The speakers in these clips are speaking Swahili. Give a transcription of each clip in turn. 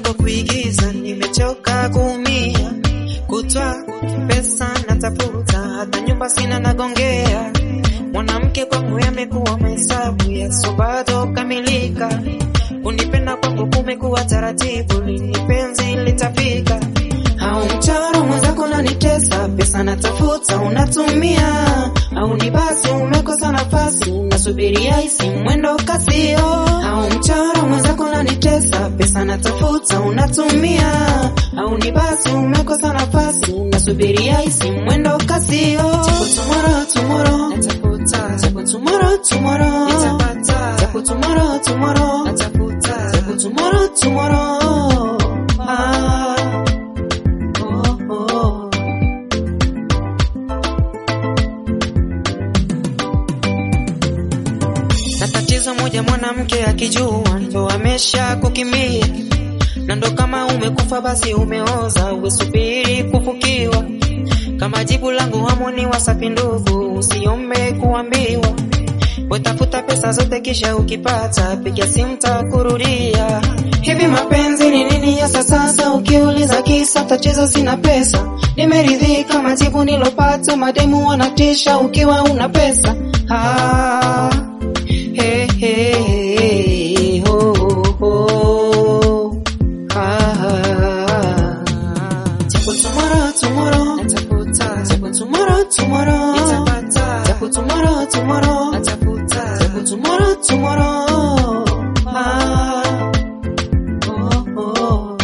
kuliko kuigiza, nimechoka kuumia, kutwa pesa natafuta, hata nyumba sina nagongea. Mwanamke kwangu yamekuwa mahesabu yasobado kamilika, kunipenda kwangu kumekuwa taratibu, lini penzi litafika? Au mchoro mwenzako nanitesa, pesa natafuta unatumia, au ni basi umekosa nafasi unasubiria isi mwendo kasio. Au mchoro mwenzako nanitesa, pesa natafuta unatumia, au ni basi umekosa nafasi unasubiria isi mwendo kasio. Japo tomorrow tomorrow natafuta, japo tomorrow tomorrow nitapata, japo tomorrow tomorrow natafuta, japo tomorrow tomorrow ah. Oh, oh. Na tatizo moja, mwanamke akijua ndo amesha kukimbia, na ndo kama umekufa basi umeoza, usubiri kufukiwa. Kama jibu langu hamoni Wasafi ndugu, usiombe kuambiwa. Wetafuta pesa zote kisha ukipata, piga simu takurudia. Hivi mapenzi ni nini hasa sasa? Ukiuliza kisa tatizo sina pesa. Nimeridhika majibu nilopata, mademu wanatisha ukiwa una pesa. Ah, hey, hey, hey, ho, ho. Ah, japo tomorrow, tomorrow, natafuta. Japo tomorrow, tomorrow, nitapata. Japo tomorrow, tomorrow, natafuta. Japo tomorrow, tomorrow. Ah, oh, oh.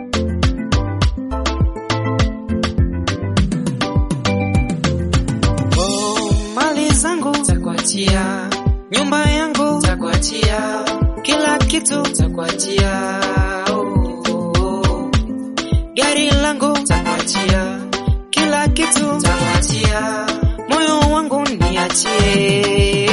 Oh, mali zangu takuachia, nyumba yangu takuachia, kila kitu takuachia, oh, oh, oh. gari langu takuachia, kila kitu takuachia, moyo wangu niachie.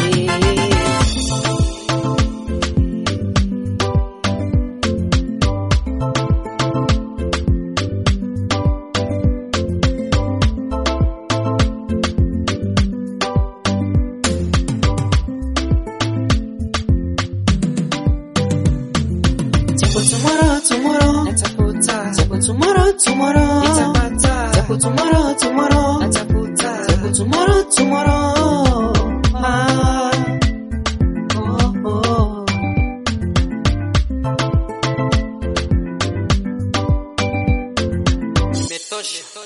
Japo tomorrow, tomorrow, natafuta. Japo tomorrow, tomorrow, nitapata. Japo tomorrow, tomorrow, natafuta. Japo tomorrow, tomorrow, ah, oh, oh. Imetosha.